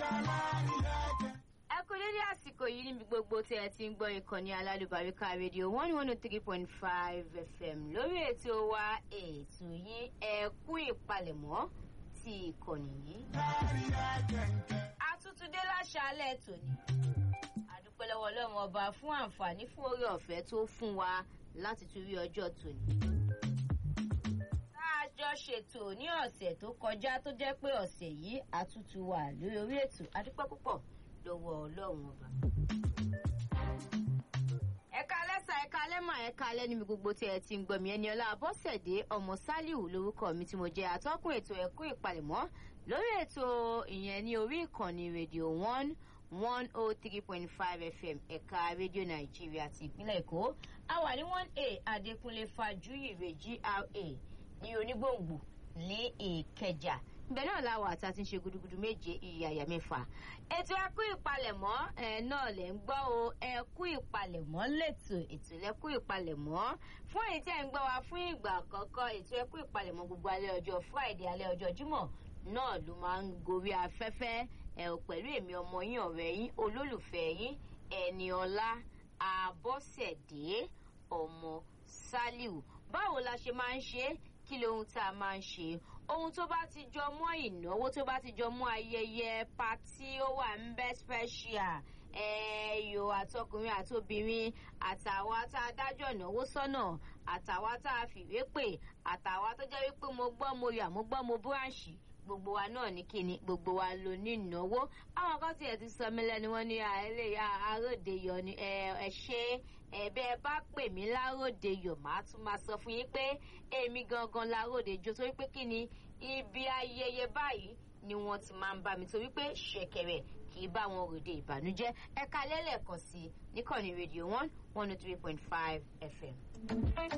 ẹ kú dédé àsìkò yìí níbi gbogbo tí ẹ ti ń gbọ́ ìkànnì alálùbáríkà rédíò one one oh three point five fm lórí ètò wa ètò yìí ẹ kú ìpalẹ̀mọ́ ti ìkànnì yìí. àtútúndé láṣálẹ̀ tòní àdúpẹ́ lọ́wọ́ ọlọ́run ọba fún àǹfààní fún orí ọ̀fẹ́ tó fún wa láti tún rí ọjọ́ tòní. tá a jọ ṣètò ní ọ̀sẹ̀ tó kọjá tó jẹ́ pé ọ̀sẹ̀ yìí àtútù wà lórí orí ètò àdúpẹ́ púpọ̀ lọ́wọ́ ọlọ́run ọba. ẹ̀ka lẹ́sà ẹ̀ka lẹ́mà ẹ̀ka lẹ́nu mi gbogbo tí ẹ ti ń gbọ́ mi ẹni ọlá abọ́sẹ̀dé ọmọ sálíù lórúkọ mi tí mo jẹ́ atọ́kùn ètò ẹ̀kú ìpalẹ̀mọ́ lórí ètò ìyẹn ní orí ìkànnì rédíò one one oh three point five fm ẹ̀ka rédíò nàìjíríà ti ìpínlẹ̀ èkó a wà ní one a adékúnlé fàjúyìrè gra ní onígbòǹgbò ní ìkẹjà ibẹ̀ náà la wà tá a ti ń ṣe gudugudu méje ìyàyà mẹ́fà ètò ẹkú ìpalẹ̀mọ́ ẹ náà lẹ̀ ń gbọ́ o ẹkú ìpalẹ̀mọ́ lẹ́tò ètò ẹkú ìpalẹ̀mọ́ fún èyí tí ẹ̀ ń gbọ́ wa fún ìgbà àkọ́kọ́ ètò ẹkú ìpalẹ̀mọ́ gbogbo alẹ́ ọjọ́ friday alẹ́ ọjọ́ jímọ̀ náà ló máa ń gorí afẹ́fẹ́ ẹ ò pẹ̀lú èmi ọmọ yín ọ̀rẹ́ yín olólùfẹ́ yín ẹni ọlá àbọ̀sẹ̀dé ọmọ sálíù báwo la ṣe máa ń ṣe é kí lohun tá a máa ń ṣe ohun tó bá ti jọ mọ́ ìnáwó tó bá ti jọ mọ́ ayẹyẹ patí ó wà ń bẹ́ special ẹ̀ẹ́yò àtọkùnrin àtobìnrin àtàwa tá a dájọ́ ìnáwó sọ́nà àtàwa tá a fìwé pè àtàwa tó jẹ́ wípé mo gbọ́ mo yà mo gbọ́ mo búránṣì gbogbo wa náà ní kíni gbogbo wa ló ní ìnáwó àwọn kan tiẹ̀ ti sọ mí lẹ́nu wọn ní àìlèyà aródeyọ ni ẹ ṣe ẹ̀bẹ̀ bá pè mí láródeyọ màá tún máa sọ fún yín pé èmi gangan láródejo torí pé kí ni ibi ayẹyẹ báyìí ni wọ́n ti máa ń bá mi torí pé ṣẹ̀kẹ̀rẹ̀ kì í bá wọn ròde ìbànújẹ́ ẹ̀ka lẹ́lẹ̀kan sí i níkànnì rédíò one one oh three point five fm.